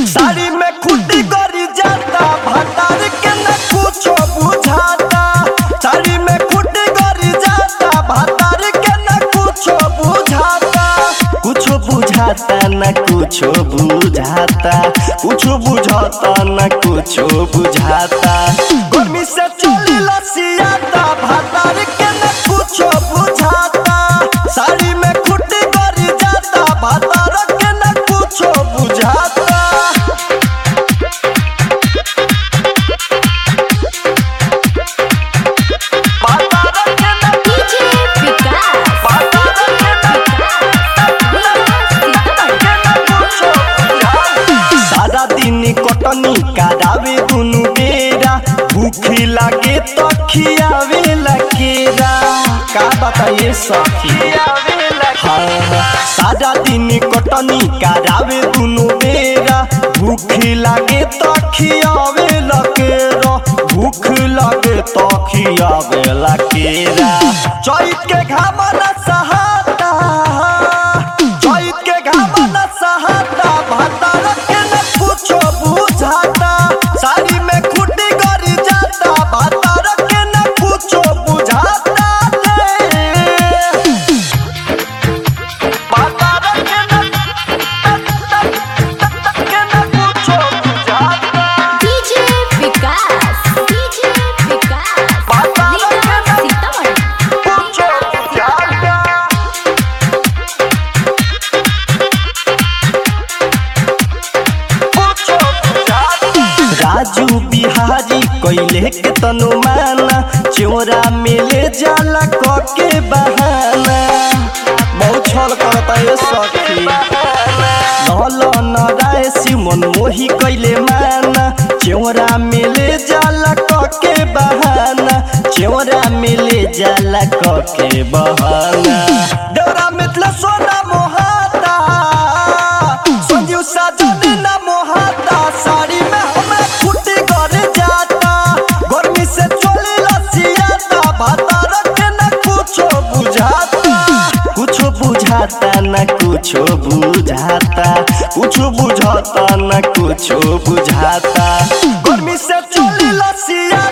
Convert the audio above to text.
साड़ी में खुटी गरी जाता भतार के न कुछो बुझाता साड़ी में खुटी गरी जाता भतार के न कुछो बुझाता कुछो बुझाता न कुछो बुझाता कुछो बुझाता न कुछो बुझाता गर्मी से चोली लसियाता भतार के न कुछो बुझाता साड़ी में खुटी गरी जाता भतार के न कुछो बुझाता भतार के न डीजे विकास सारा दिन कटनी करावे दुनु बेरा भूख लागे तो खियावे लकेरा का बताइए सखी हाँ, सारा दिन कटनी करावे दुनु बेरा भूख लागे तो खियावे लकेरा भूख लागे तो खियावे लकेरा चैत के घाम न सहाता चैत के घाम न सहाता भतार के न कुछो बुझाता साड़ी में खुटी गरी जाता भतार के न कुछो बुझाता रे भतार के न के न कुछो बुझाता डीजे विकास डीजे विकास भतार के न सीतामढ़ी कुछो बुझाता राजू बिहारी कैले के तनु माना चोरा मिले जाला क के बहाना बहुत छल करता ये सखी नल नराय सिमन मोही कैले माना चोरा मिले जाला क के बहाना चोरा मिले जाला क के बहाना डोरा मिथला सोना मोहाता संजीव साजन न मोहाता साड़ी में हमें फुटी कर जाता गर्मी से चोली लसियाता भातार के न कुछो बुझाता कुछो बुझाता न कुछो बुझाता कुछो बुझाता न कुछो बुझाता गर्मी से चोली लसिया